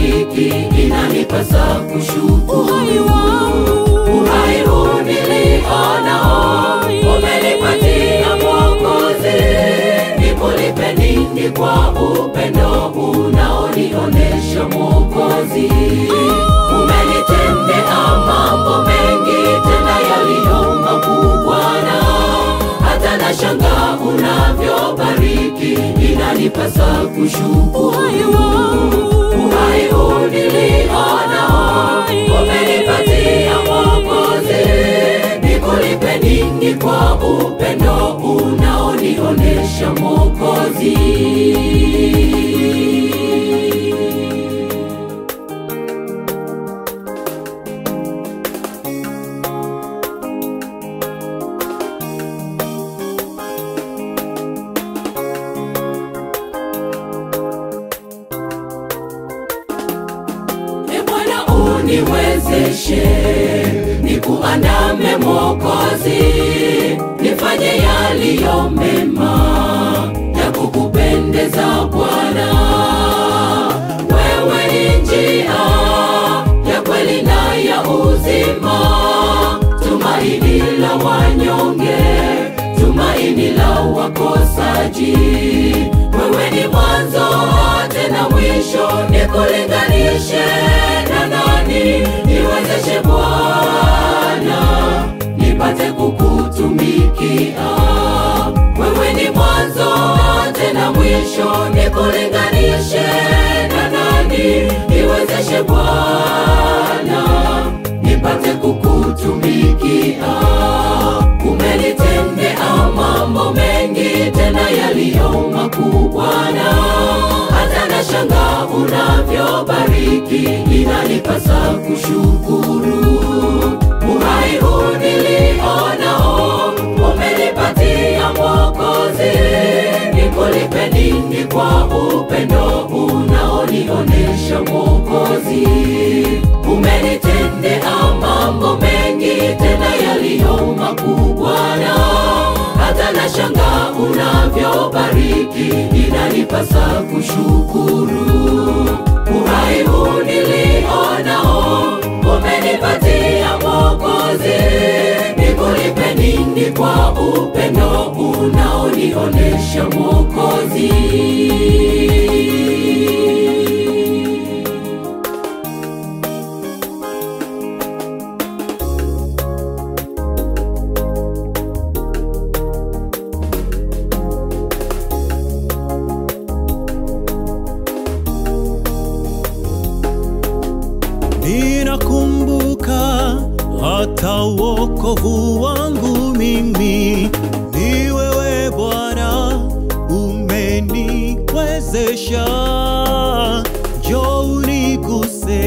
ulivyobariki inanipasa kushukuru. Uhai wangu. Uhai huu nilionao umenipatia Mwokozi, nikulipe nini kwa upendo unaonionesha Mwokozi? Umenitendea mambo mengi tena yaliyo makuu Bwana, hata nashanga unavyobariki inanipasa kushukuru. Uhai wangu. Uhai huu nilionao umenipatia Mwokozi, nikulipe nini kwa upendo unaonionesha Mwokozi? E Bwana uniwezeshe, nikuandame Mwokozi, nifanye yaliyo mema ya kukupendeza Bwana. Wewe ni njia ya kweli na ya uzima, tumaini la wanyonge, tumaini la wakosaji. Wewe ni mwanzo tena mwisho, nikulinganishe na nani? Niwezeshe Bwana, nipate kukutumikia. Wewe ni mwanzo tena mwisho, nikulinganishe na nani? Niwezeshe Bwana, nipate kukutumikia. Umenitendea mambo mengi tena yaliyo makuu Bwana, hata nashanga unavyobariki inanipasa kushukuru. Uhai huu nilionao umenipatia Mwokozi, nikulipe nini kwa upendo unaonionesha Mwokozi? Umenitendea mambo mengi tena yaliyo makuu Bwana, hata nashanga unavyobariki inanipasa kushukuru. Uhai huu nilionao umenipatia Mwokozi, nikulipe nini kwa upendo unaonionesha Mwokozi? Ninakumbuka hata wokovu wangu mimi ni wewe Bwana, umeniwezesha. Njoo uniguse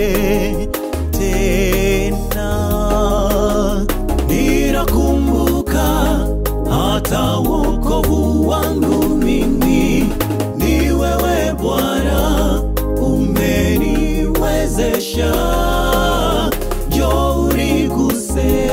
tena. Ninakumbuka hata wokovu wangu mimi ni wewe Bwana, umeniwezesha. Njoo uniguse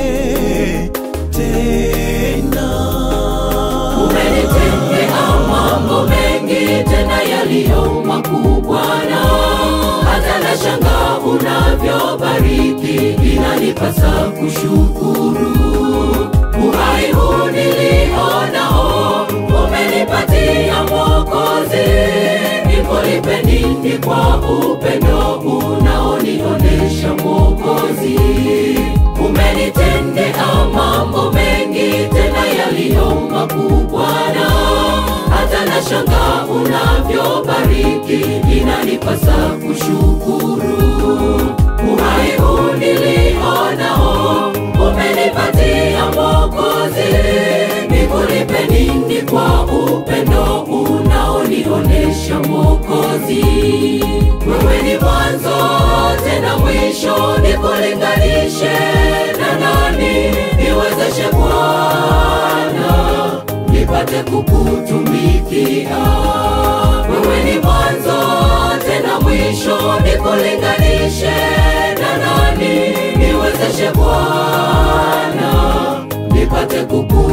tena. Umenitendea mambo mengi tena yaliyo makuu Bwana, hata nashanga unavyobariki inanipasa kushukuru. Uhai huu nilionao umenipatia Mwokozi, nikulipe nini kwa upendo unaonionesha Mwokozi? Umenitendea mambo mengi tena yaliyo makuu Bwana, hata nashanga unavyobariki inanipasa kushukuru. Uhai huu nilionao umenipatia Mwokozi, nikulipe nini kwa upendo unaonionesha Mwokozi? Wewe ni mwanzo tena mwisho, nikulinganishe na nani? Niwezeshe Bwana, nipate kukutumikia. Wewe ni mwanzo tena mwisho, nikulinganishe na nani? Niwezeshe Bwana, nipate kukutumikia.